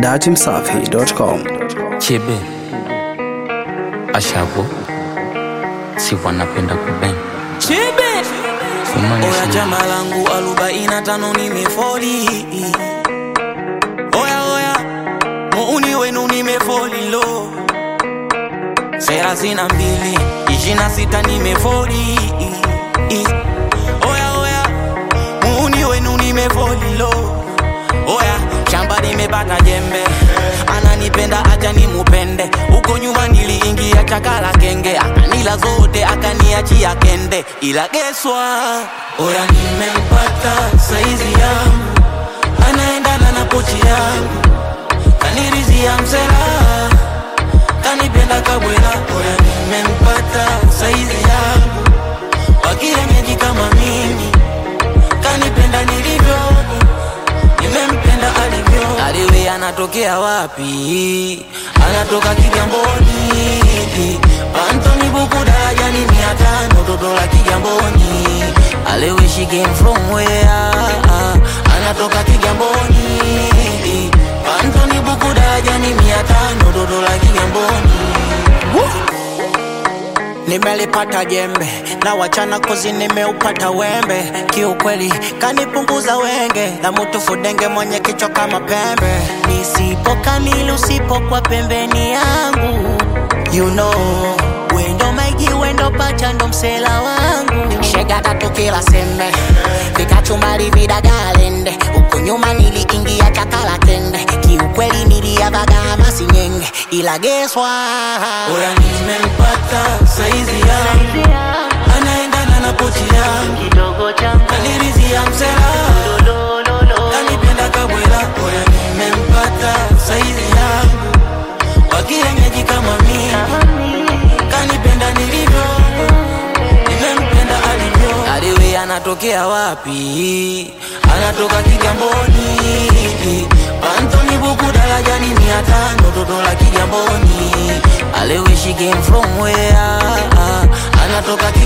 datimsafi.com. Chebe Ashago si wanapenda kuben Chibe Fumani Oya shule. chama langu arobaini na tano nimefoli Oya oya muuni wenu nimefoli lo thelathini na mbili ishirini na sita nimefoli Oya oya muuni wenu nimefoli lo Oya shamba nimepata jembe ananipenda acha nimupende huko nyuma niliingia chakala kenge akanila zote akaniachia kende ila geswa oya nimempata saizi yangu anaendana na pochi yangu kanirizia msela kanipenda kabwela oya nimempata saizi yangu wakienyeji kama mimi kanipenda nilivyo nimempenda alivyo aliwe anatokea wapi anatoka kigamboni antoni buku darajani mia tano toto la kigamboni aliwe she came from where anatoka kigamboni antoni buku darajani mia tano toto la kigamboni nimelipata jembe na wachana kozi nimeupata wembe kiukweli kanipunguza wenge na mutu fudenge mwenye kichwa kama pembe nisipo kamili usipo kwa pembeni yangu you know wendo maigi wendo pacha ndo msela wangu shega tatu kila sembe vikachumbali vidagalende huku nyuma niliingia chakala kende kiukweli niliavaga masinyenge ila geswa Oya nimempata saizi yangu anaendana na pochi yangu kanirizia msela kanipenda kabwela oya nimempata saizi yangu wakienyeji kama mimi kanipenda nilivyo nimempenda alivyo aliwe anatokea wapi anatoka kigamboni antoni buku darajani mia tano toto la kigamboni aliwe she came from where anatoka